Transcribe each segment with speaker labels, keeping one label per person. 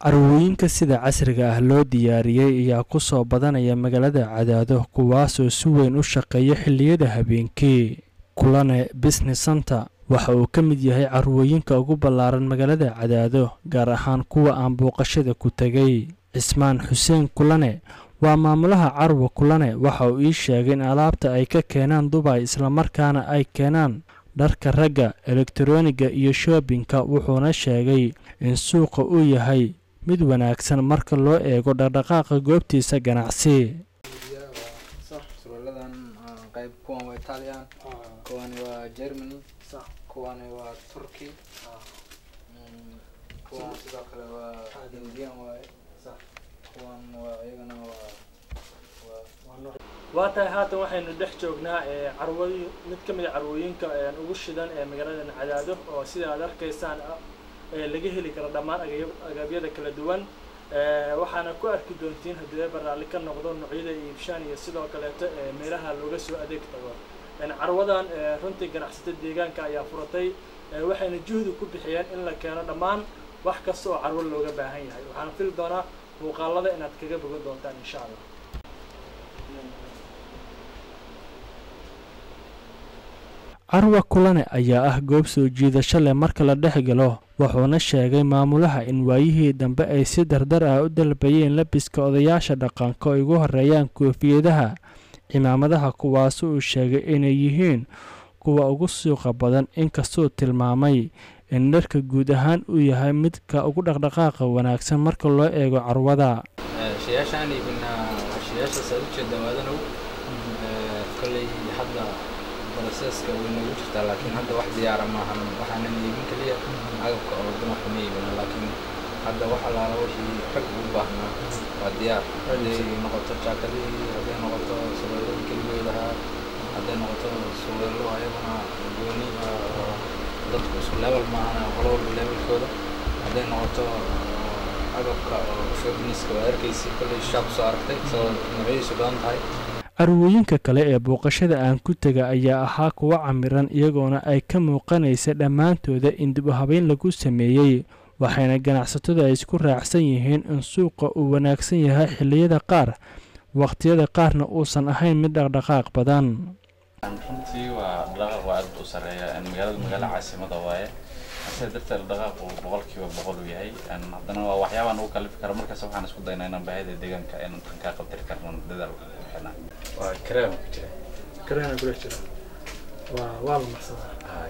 Speaker 1: carwooyinka sida casriga ah loo diyaariyey ayaa ku soo badanaya magaalada cadaado kuwaasoo si weyn u shaqeeya xilliyada habeenkii kulane business center waxa uu ka mid yahay carwooyinka ugu ballaaran magaalada cadaado gaar ahaan kuwa aan booqashada ku tegay cismaan xuseen kulane waa maamulaha carwa kulane waxa uu ii sheegay in alaabta ay ka keenaan dubay islamarkaana ay keenaan dharka ragga elektaroniga iyo shoobinka wuxuuna sheegay in suuqa uu yahay mid wanaagsan marka loo eego dhaqdhaqaaqa goobtiisa ganacsi
Speaker 2: surwaaladan qayb kuwan waa italian kuwani waa germany kuwani waa turkey kuwan sidoo kale waa indian waaye kuwan waa iyagana waa
Speaker 3: waa tahay haatan waxaynu dhex joognaa carwooy mid ka mid a carwooyinka ugu shidan ee magaaladan cadaado oo sida aad arkaysaan laga heli karo dhammaan agabyada kala duwan waxaana ku arki doontiin haddii eeba raalli ka noqdo noocyada iibshaan iyo sidoo kaleeto meelaha looga soo adeeg tago carwadan runtii ganacsatada deegaanka ayaa furatay waxayna juhdi ku bixiyeen in la keeno dhammaan wax kasta oo carwo looga baahan yahay waxaan fili doonaa muuqaalada inaad kaga bogan doontaan insha allah
Speaker 1: carwa kulane ayaa ah goob soo jiidasho leh marka la dhex galo wuxuuna sheegay maamulaha in waayihii dambe ay si dardar ah u dalbayeen labiska odayaasha dhaqanka oo igu horeeyaan koofiyadaha cimaamadaha kuwaasi uu sheegay inay yihiin kuwa ugu suuqa badan inkastuu tilmaamay in dharka guud ahaan uu yahay midka ugu dhaqdhaqaaqa wanaagsan marka loo eego carwada
Speaker 2: shayaashaan iibinaa shayaashaas aad ujeeda waadanow kolley hadda broseska way noogu jirtaa laakiin hadda wax diyaara maahan waxaanan iibin keliya agabka oo dumarka ma iibina laakiin hadda wax allaala wixii rag ugu baahnaa waa diyaar hadday noqoto jaakadihii hadday noqoto surweeladii keligoodahaa hadday noqoto surweelo ayaguna gooni dadku isku level maahana qolo walba levelkooda hadday noqoto agabka oo shobiniska waa arkaysi kolley shaab soo aragtay isagoo noocyadiisu badan tahay
Speaker 1: carwooyinka kale ee booqashada aan ku tega ayaa ahaa kuwa camiran iyagoona ay ka muuqanaysa dhammaantooda in dib u habeyn lagu sameeyey waxayna ganacsatadu ay isku raacsan yihiin in suuqa uu wanaagsan yahay xilliyada qaar waqtiyada qaarna uusan ahayn mid dhaqdhaqaaq badan
Speaker 4: runtii waa dhaqaaq waa aad u sareeya magaalada magaalo caasimada waaye sida darteed dhaqaaqu boqolkiiba boqol uu yahay haddana waa waxyaabaan ugu kalifi kara markaas waxaan isku daynaa inaan baahida deegaanka inaan tan kaa qabtiri karno dadaal bixinaa waa kareem ku jira
Speaker 3: kareena kula jira waa waa la marsadaa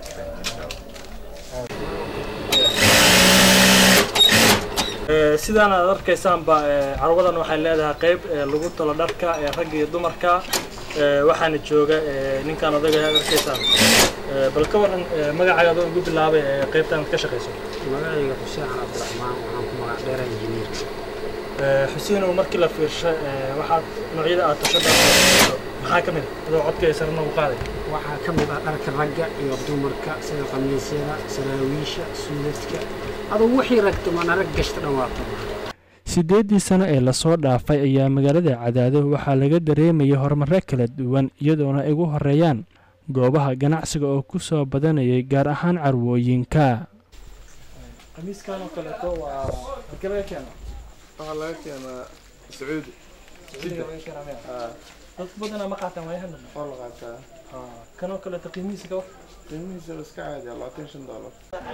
Speaker 3: sidaan aad arkaysaanba carwadan waxay leedahay qayb lagu talo dharka ragga iyo dumarka waxaana jooga ninkaan odaga aad arkaysaan bal ka waran magacaaga adoo ugu bilaabay qaybtan ka shaqayso
Speaker 5: magacayga xuseen cali cabdiraxmaan waxaan ku magac dheeraa injineerka
Speaker 3: xuseen oo markii la fiirsho waxaad noocyada aad tasho maxaa ka mid adoo codka ay sarna u qaaday
Speaker 5: waxaa ka mid ah dharka ragga iyo dumarka sida qamiisyada saraawiisha suudadka aduu wixii ragto mana rag gashta dhan waa qaba
Speaker 1: siddeeddii sano ee lasoo dhaafay ayaa magaalada cadaado waxaa laga dareemayay horumarro kala duwan iyadoona ay ugu horeeyaan goobaha ganacsiga oo ku soo badanayay gaar ahaan carwooyinka
Speaker 3: qamiiskan oo kaleeto waa halkee laga keena
Speaker 6: waxaa laga keenaa sacuudi
Speaker 3: sacuudiga laga keenaa miya dad badanaa ma qaataan waayahan dambe
Speaker 6: waa la qaataa
Speaker 3: kan oo kaleeto qiimihiisa ka war
Speaker 6: qiimihiisa waa iska caadi ah labaatan shan doolar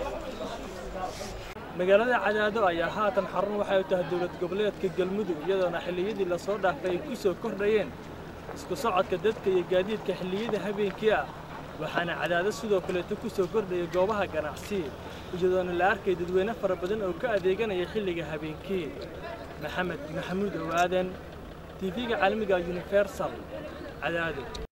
Speaker 3: magaalada cadaado ayaa haatan xarun waxay u tahay dowlad goboleedka galmudug iyadoona xilliyadii lasoo dhaafay ay ku soo kordhayeen isku socodka dadka iyo gaadiidka xilliyada habeenkii ah waxaana cadaado sidoo kaleeto ku soo kordhayay goobaha ganacsi iyadoona la arkay dadweyne fara badan oo ka adeeganaya xilliga habeenkii maxamed maxamuud owaaden tv-ga caalamiga universal cadaado